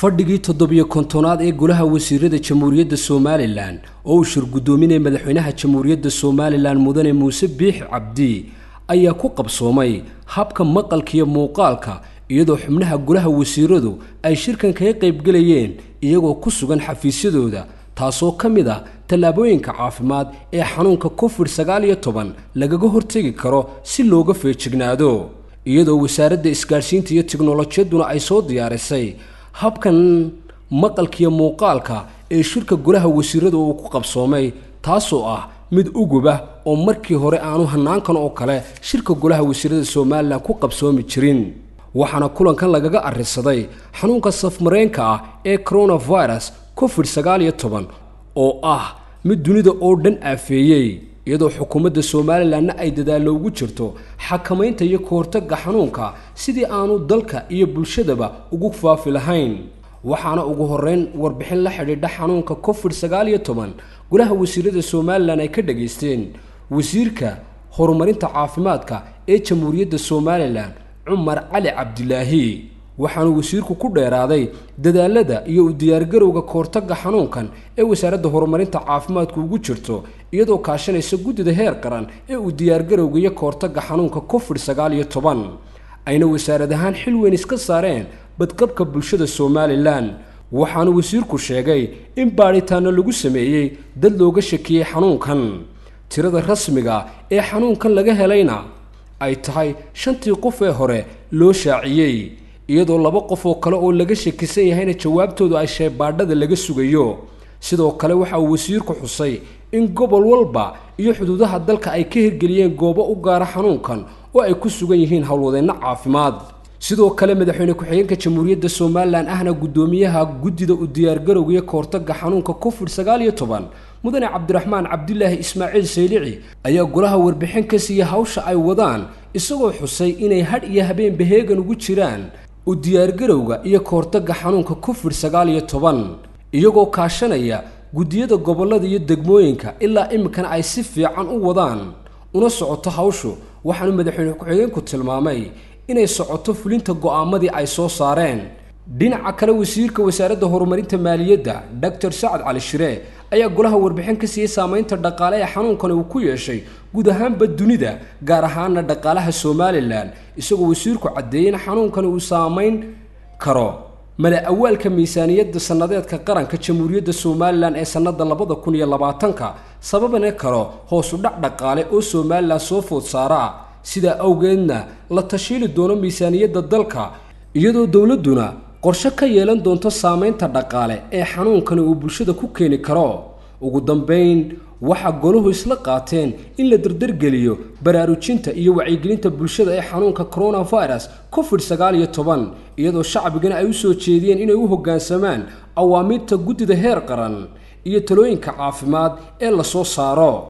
fadhigii toddobiyo kontonaad ee golaha wasiirada jamhuuriyadda somalilan oo uu shir guddoominaya madaxweynaha jamhuuriyadda somalilan mudane muuse biixi cabdi ayaa ku qabsoomay habka maqalkiiyo muuqaalka iyadoo xubnaha golaha wasiiradu ay shirkan kaga qaybgelayeen iyagoo ku sugan xafiisyadooda taasoo ka mid ah tallaabooyinka caafimaad ee xanuunka covid sagaal iyo toban lagaga hortegi karo si looga feejignaado iyadoo wasaaradda isgaadhsiinta iyo tiknolojiyaduna ay soo diyaarisay habkan maqalkiiyo muuqaalka ee shirka golaha wasiirada uu ku qabsoomay taasoo ah mid ugubah oo markii hore aanu hanaankan oo kale shirka golaha wasiirada somalilan ku qabsoomi jirin waxaana kulankan lagaga arrisaday xanuunka safmareenka ah ee coronavirus covid sagaal iyo toban oo ah mid dunida oo dhan aafeeyey iyadoo xukuumadda somalilanna ay dadaallo ugu jirto xakamaynta iyo kahortagga xanuunka sidii aanu dalka iyo bulshadaba ugu faafi lahayn waxaana ugu horreyn warbixin la xidhiidha xanuunka covid sagaal iyo toban golaha wasiirada somalilan ay ka dhageysteen wasiirka horumarinta caafimaadka ee jamhuuriyadda somalilan cumar cali cabdilaahi waxaanu wasiirku ku dheeraaday dadaalada iyo u diyaargarowga kahortagga xanuunkan ee wasaaradda horumarinta caafimaadku ugu jirto iyadoo kaashanaysa guddida heer qaran ee uu diyaargarowga iyo kahortagga xanuunka covid sagaal iyo toban ayna wasaarad ahaan xil weyn iska saareen badqabka bulshada somalilan waxaanu wasiirku sheegay in baadhitaano lagu sameeyey dad looga shakiyey xanuunkan tirada rasmiga ee xanuunkan laga helayna ay tahay shantii qof ee hore loo shaaciyey iyadoo laba qof oo kale oo laga shakisan yahayna jawaabtoodu ay sheebaadhada laga sugayo sidoo kale waxa uu wasiirku xusay in gobol walba iyo xuduudaha dalka ay ka hirgeliyeen goobo u gaara xanuunkan oo ay ku sugan yihiin howlwadeenno caafimaad sidoo kale madaxweyne ku-xigeenka jamhuuriyadda somalilan ahna guddoomiyaha guddida u diyaargarowga iyo kahortagga xanuunka covid sagaal iyo toban mudane cabdiraxmaan cabdilaahi ismaaciil saylici ayaa golaha warbixin ka siiya hawsha ay wadaan isagoo xusay inay hadh iyo habeenba heegan ugu jiraan u diyaargarowga iyo kahortagga xanuunka covid sagaal iyo toban iyagoo kaashanaya guddiyada gobollada iyo degmooyinka ilaa iminkana ay si fiican u wadaan una socoto hawshu waxaanu madaxweyne ku-xigeenku tilmaamay inay socoto fulinta go'aamadii ay soo saareen dhinaca kale wasiirka wasaaradda horumarinta maaliyadda doctor sacad cali shiree ayaa golaha warbixin ka siiyey saamaynta dhaqaale ee xanuunkani uu ku yeeshay guud ahaanba dunida gaar ahaana dhaqaalaha somalilan isagoo wasiirku caddeeyey in xanuunkani uu saamayn karo mala awaalka miisaaniyadda sannadeedka qaranka jamhuuriyadda somalilan ee sannada labada kun iyo labaatanka sababana karo hoosu dhac dhaqaale oo somalilan soo food saara sidaa awgeedna la tashiili doono miisaaniyadda dalka iyadoo dowladduna qorshe ka yeelan doonto saamaynta dhaqaale ee xanuunkani uu bulshada ku keeni karo ugu dambayn waxaa golahu isla qaateen in la dardargeliyo baraarujinta iyo wacyigelinta bulshada ee xanuunka coronavirus covid sagaal iyo toban iyadoo shacbigana ay u soo jeediyeen inay u hoggaansamaan awaamiirta guddida heer qaran iyo talooyinka caafimaad ee la soo saaro